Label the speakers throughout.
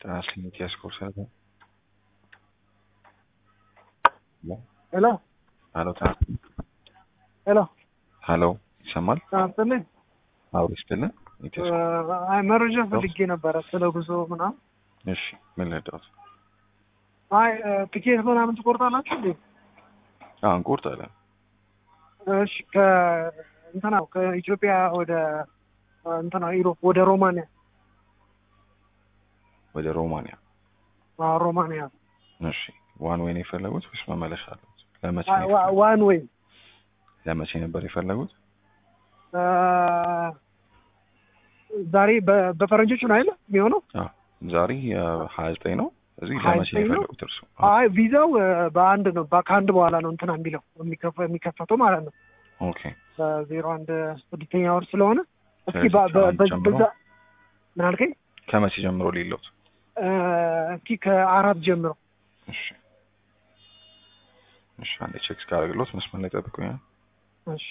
Speaker 1: Translimit ያስኮርሳል።
Speaker 2: ሄሎ
Speaker 1: ሀሎ ትራንስሊት
Speaker 2: ሄሎ
Speaker 1: ሀሎ ይሰማል?
Speaker 2: ትናንትልኝ
Speaker 1: አዎ ይስጥልን። ኢትዮስ
Speaker 2: አይ መረጃ ፈልጌ ነበረ ስለ ጉዞ ምናምን።
Speaker 1: እሺ ምን ልርዳዎት?
Speaker 2: አይ ትኬት ምናምን ትቆርጣላችሁ እንዴ?
Speaker 1: አዎ እንቆርጣለን።
Speaker 2: እሺ ከእንትና ከኢትዮጵያ ወደ እንትና ኢሮፕ ወደ ሮማንያ
Speaker 1: ወደ ሮማንያ።
Speaker 2: አዎ ሮማንያ
Speaker 1: እሺ ዋን ወይ ነው የፈለጉት ወይስ መመለሻ አሉት? ለመቼ
Speaker 2: አይ
Speaker 1: ነው
Speaker 2: ዋ-
Speaker 1: የፈለጉት?
Speaker 2: ዋን ወይ
Speaker 1: ለመቼ ነበር የፈለጉት?
Speaker 2: ዛሬ በ- በፈረንጆቹ ነው አይደል የሚሆነው?
Speaker 1: አዎ ዛሬ ሀያ ዘጠኝ ነው። እዚህ
Speaker 2: ሀያ
Speaker 1: ለመቼ ነው
Speaker 2: ዘጠኝ ነው?
Speaker 1: የፈለጉት እርሱ? አዎ
Speaker 2: አይ ቪዛው እ፣ በአንድ ነው በ- ከአንድ በኋላ ነው እንትና የሚለው የሚከፈ- የሚከፈተው ማለት ነው
Speaker 1: ኦኬ
Speaker 2: በዜሮ አንድ ስድስተኛ ወር ስለሆነ እስኪ
Speaker 1: ስለዚህ
Speaker 2: በ- በ-
Speaker 1: ከአንድ
Speaker 2: በ-
Speaker 1: ጀምሮ?
Speaker 2: በዛ ምን አልከኝ?
Speaker 1: ከመቼ ጀምሮ ሊለውት?
Speaker 2: እ፣ እስኪ ከአራት ጀምሮ
Speaker 1: እሺ እሺ አንዴ ቼክ እስካደርግሎት መስመር ላይ ጠብቁኝ።
Speaker 2: እሺ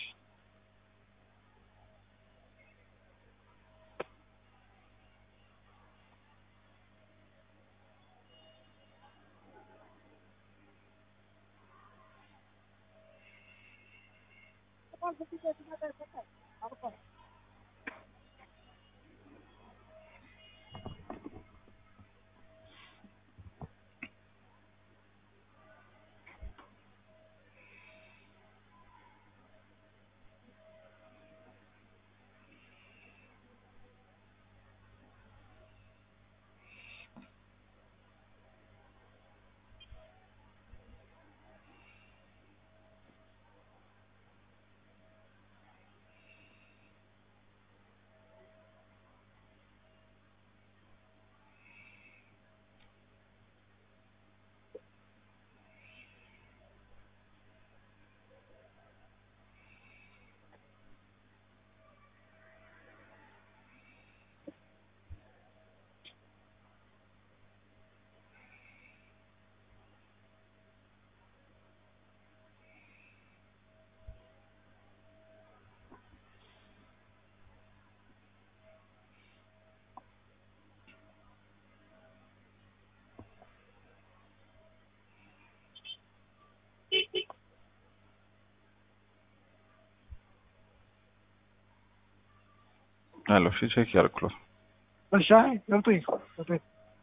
Speaker 1: አሎ እሺ ቼክ ያደርግሎት።
Speaker 2: እሺ አይ ገብቶኝ ገብቶኝ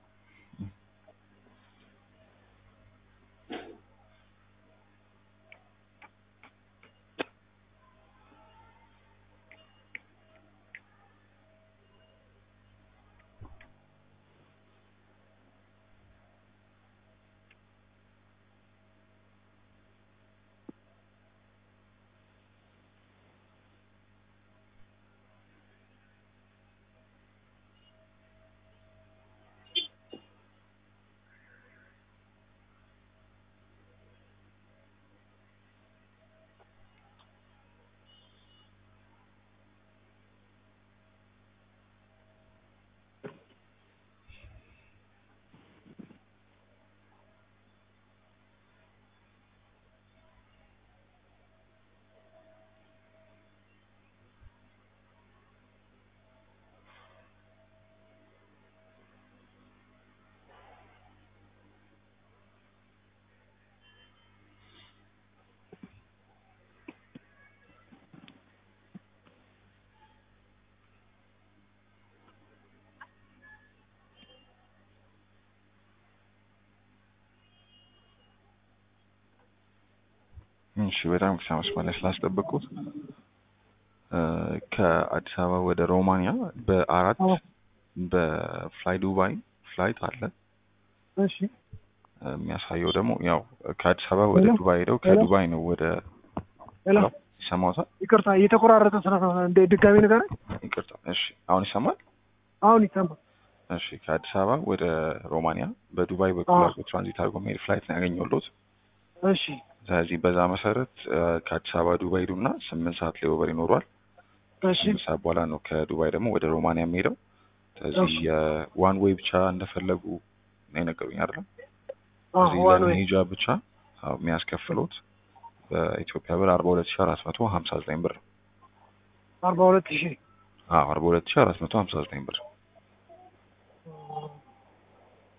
Speaker 1: እሺ በጣም መስመር ላይ ስላስጠበቁት እ፣ ከአዲስ አበባ ወደ ሮማንያ በአራት
Speaker 2: አዎ።
Speaker 1: በፍላይ ዱባይ ፍላይት አለ።
Speaker 2: እሺ
Speaker 1: የሚያሳየው ደግሞ ያው ከአዲስ አበባ ወደ
Speaker 2: ሄሎ?
Speaker 1: ዱባይ ሄደው
Speaker 2: ሄሎ?
Speaker 1: ከዱባይ ነው ወደ
Speaker 2: ሄሎ
Speaker 1: ይሰማዎታል?
Speaker 2: ይቅርታ እየተቆራረጠ ስለ እንደ ድጋሚ ነገር
Speaker 1: ይቅርታ። እሺ አሁን ይሰማል?
Speaker 2: አሁን ይሰማል።
Speaker 1: እሺ ከአዲስ አበባ ወደ ሮማንያ በዱባይ በኩል
Speaker 2: አዎ።
Speaker 1: አድርጎ ትራንዚት አድርጎ መሄድ ፍላይት ነው ያገኘሁት።
Speaker 2: እሺ
Speaker 1: ስለዚህ በዛ መሰረት እ፣ ከአዲስ አበባ ዱባይ ሄዱና ስምንት ሰዓት ላይ ኦቨር ይኖሯል።
Speaker 2: እሺ
Speaker 1: ስምንት ሰዓት በኋላ ነው ከዱባይ ደግሞ ወደ ሮማንያ የሚሄደው። ስለዚህ
Speaker 2: እሺ።
Speaker 1: የዋን ዌይ ብቻ እንደፈለጉ ነው የነገሩኝ አይደለም?
Speaker 2: አዎ
Speaker 1: እዚህ
Speaker 2: ዋን ወይ
Speaker 1: ለመሄጃ ብቻ አዎ፣ የሚያስከፍሉት በኢትዮጵያ ብር አርባ ሁለት ሺ አራት መቶ ሀምሳ ዘጠኝ ብር ነው።
Speaker 2: አርባ ሁለት ሺህ
Speaker 1: አዎ አርባ ሁለት ሺ አራት መቶ ሀምሳ ዘጠኝ ብር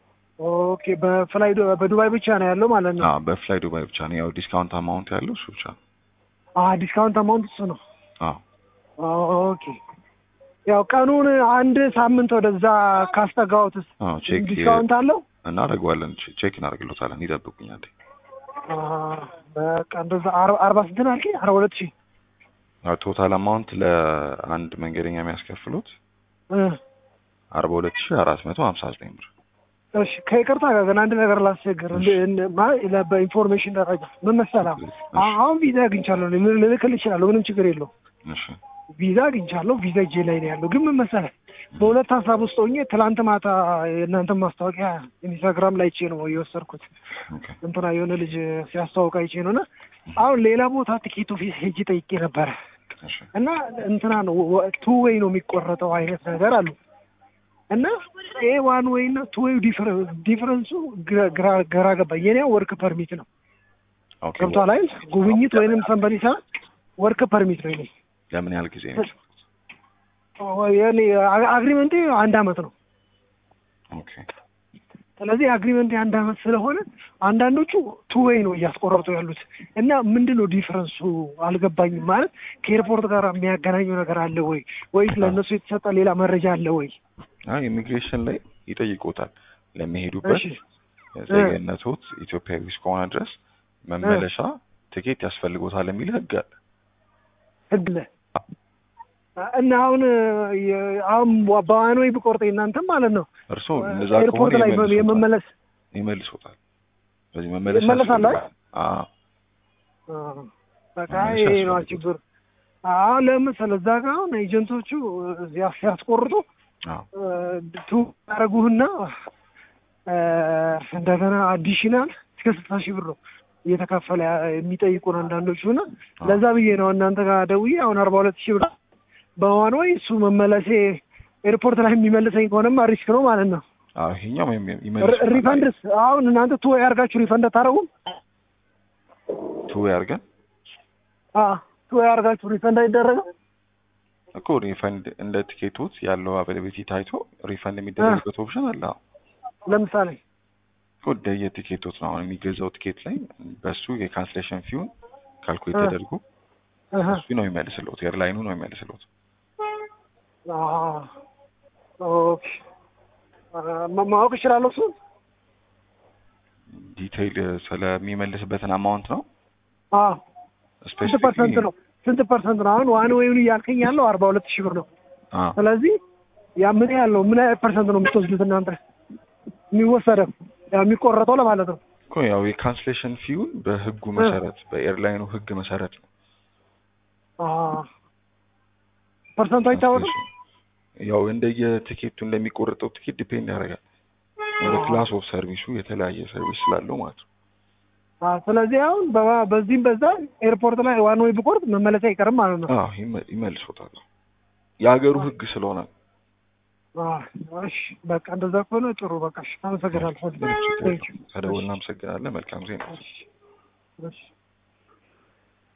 Speaker 2: ኦኬ በፍላይ ዱ- በዱባይ ብቻ ነው ያለው ማለት ነው።
Speaker 1: አዎ በፍላይ ዱባይ ብቻ ነው። ያው ዲስካውንት አማውንት ያለው እሱ ብቻ ነው።
Speaker 2: አ ዲስካውንት አማውንት እሱ ነው።
Speaker 1: አዎ
Speaker 2: ኦኬ ያው ቀኑን አንድ ሳምንት ወደዛ ካስጠጋሁትስ
Speaker 1: አዎ ቼክ
Speaker 2: ዲስካውንት አለው?
Speaker 1: እናደርገዋለን። ቼ- ቼክ እናደርግሎታለን። ይጠብቁኝ አንዴ።
Speaker 2: አ በቃ እንደዛ አር- አርባ ስንት ነው አልከኝ? አርባ ሁለት ሺህ
Speaker 1: ያው ቶታል አማውንት ለአንድ መንገደኛ የሚያስከፍሉት
Speaker 2: እ
Speaker 1: አርባ ሁለት ሺህ አራት መቶ ሀምሳ ዘጠኝ ብር።
Speaker 2: እሺ ከይቅርታ ጋር ግን አንድ ነገር ላስቸግር። እንደ- እንደ- ማ- ለ- በኢንፎርሜሽን ደረጃ ምን መሰለህ አ- አሁን ቪዛ አግኝቻለሁ እኔ ምን ልልክልህ እችላለሁ። ምንም ችግር የለውም።
Speaker 1: እሺ
Speaker 2: ቪዛ አግኝቻለሁ። ቪዛ እጄ ላይ ነው ያለው። ግን ምን መሰለህ በሁለት ሀሳብ ውስጥ ሆኜ ትላንት ማታ የእናንተን ማስታወቂያ ኢንስታግራም ላይ አይቼ ነው የወሰድኩት።
Speaker 1: ኦኬ
Speaker 2: እንትና የሆነ ልጅ ሲያስተዋውቅ አይቼ ነው እና አሁን ሌላ ቦታ ቲኬት ኦፊስ ሄጄ ጠይቄ ነበረ
Speaker 1: እሺ
Speaker 2: እና እንትና ነው ቱ ዌይ ነው የሚቆረጠው አይነት ነገር አሉ እና ኤ ዋን ዌይ እና ቱ ዌይ ዲፍረንሱ ግራ- ግራ- ግራ ገባኝ። የኔ ወርክ ፐርሚት ነው
Speaker 1: ኦኬ
Speaker 2: ገብቷል አይደል? ጉብኝት ወይንም ሰንበዲ ሳ ወርክ ፐርሚት ነው የኔ
Speaker 1: ለምን ያህል ጊዜ ነው?
Speaker 2: የኔ አግሪመንቴ አንድ አመት ነው።
Speaker 1: ኦኬ
Speaker 2: ስለዚህ አግሪመንት አንድ አመት ስለሆነ አንዳንዶቹ ቱ ዌይ ነው እያስቆረጡ ያሉት እና ምንድን ነው ዲፍረንሱ አልገባኝም። ማለት ከኤርፖርት ጋር የሚያገናኘው ነገር አለ ወይ ወይስ ለእነሱ የተሰጠ ሌላ መረጃ አለ ወይ?
Speaker 1: አይ ኢሚግሬሽን ላይ ይጠይቁታል። ለሚሄዱበት
Speaker 2: እሺ
Speaker 1: ዜግነቶት ኢትዮጵያዊ እስከሆነ ድረስ መመለሻ ትኬት ያስፈልጎታል የሚል ህግ አለ።
Speaker 2: ህግ ለ እና አሁን የ- አሁን በዋን ዌይ ብቆርጥ እናንተም ማለት ነው
Speaker 1: እርስዎ እንደዛ
Speaker 2: ኤርፖርት
Speaker 1: ከሆነ
Speaker 2: ላይ
Speaker 1: ይመልሶታል
Speaker 2: የመመለስ
Speaker 1: ይመልሶታል። በዚህ መመለስ
Speaker 2: ይመለሳል
Speaker 1: ያስፈልጋል። አዎ
Speaker 2: አ፣ በቃ
Speaker 1: መመለስ
Speaker 2: ይሄ ነው
Speaker 1: ያስፈልጋል።
Speaker 2: ችግር። አሁን ለምሳሌ እዛ ጋር አሁን ኤጀንቶቹ እዚያ ሲያስቆርጡ
Speaker 1: አዎ
Speaker 2: ቱ ያደረጉህና እንደገና አዲሽናል እስከ ስልሳ ሺህ ብር ነው እየተከፈለ የሚጠይቁን አንዳንዶቹ እና ለዛ ብዬ ነው እናንተ ጋር ደውዬ አሁን አርባ ሁለት ሺህ ብር በዋን ወይ እሱ መመለሴ ኤርፖርት ላይ የሚመልሰኝ ከሆነማ ሪስክ ነው ማለት ነው።
Speaker 1: አዎ ይሄኛው
Speaker 2: ሪ-
Speaker 1: ይመልሶታል።
Speaker 2: ሪፈንድስ አሁን እናንተ ቱ ያርጋችሁ ሪፈንድ አታረጉም?
Speaker 1: ቱ ያርገን
Speaker 2: አዎ ቱ ያርጋችሁ ሪፈንድ አይደረግም?
Speaker 1: እኮ ሪፈንድ እንደ ቲኬቶት ያለው አቬለቢሊቲ ታይቶ ሪፈንድ የሚደረግበት ኦፕሽን አለ። አዎ
Speaker 2: ለምሳሌ
Speaker 1: እኮ እንደየ ቲኬቶት ነው አሁን የሚገዛው ቲኬት ላይ በሱ የካንስሌሽን ፊውን ካልኩሌት
Speaker 2: እ።
Speaker 1: ተደርጎ
Speaker 2: እህ፣
Speaker 1: እሱ ነው የሚመልስልዎት፣ ኤርላይኑ ነው የሚመልስልዎት።
Speaker 2: አዎ፣ ኦኬ አ፣ ማ- ማወቅ እችላለሁ እሱን?
Speaker 1: ዲቴይል ስለሚመልስበትን አማውንት ነው
Speaker 2: አዎ ስንት ፐርሰንት ነው? ስንት ፐርሰንት ነው? አሁን ዋን ዌይን እያልከኝ ያለው አርባ ሁለት ሺህ ብር ነው።
Speaker 1: አዎ
Speaker 2: ስለዚህ ያ ምን ያህል ነው? ምን ያህል ፐርሰንት ነው የምትወስዱት እናንተ የሚወሰደው ያ የሚቆረጠው ለማለት ነው?
Speaker 1: እኮ ያው የካንስሌሽን ፊውን በህጉ መሰረት በኤርላይኑ ህግ መሰረት ነው
Speaker 2: አዎ ፐርሰንቱ አይታወቅም።
Speaker 1: ያው እንደየቲኬቱ እንደሚቆረጠው ቲኬት ዲፔንድ ያደርጋል። እንደ ክላስ ኦፍ ሰርቪሱ የተለያየ ሰርቪስ ስላለው ማለት ነው።
Speaker 2: አዎ ስለዚህ አሁን በ- በዚህም በዛ ኤርፖርት ላይ ዋን ዌይ ብቆርጥ መመለስ አይቀርም ማለት ነው።
Speaker 1: አዎ ይመ- ይመልሶታል። የሀገሩ ህግ ስለሆነ ነው።
Speaker 2: አዎ እሺ በቃ እንደዛ ከሆነ ጥሩ በቃ እሺ አመሰግናለሁ።
Speaker 1: ምንም ችግር
Speaker 2: Thank you.
Speaker 1: የለውም። ተደውልና አመሰግናለን። መልካም ዜና።
Speaker 2: እሺ እሺ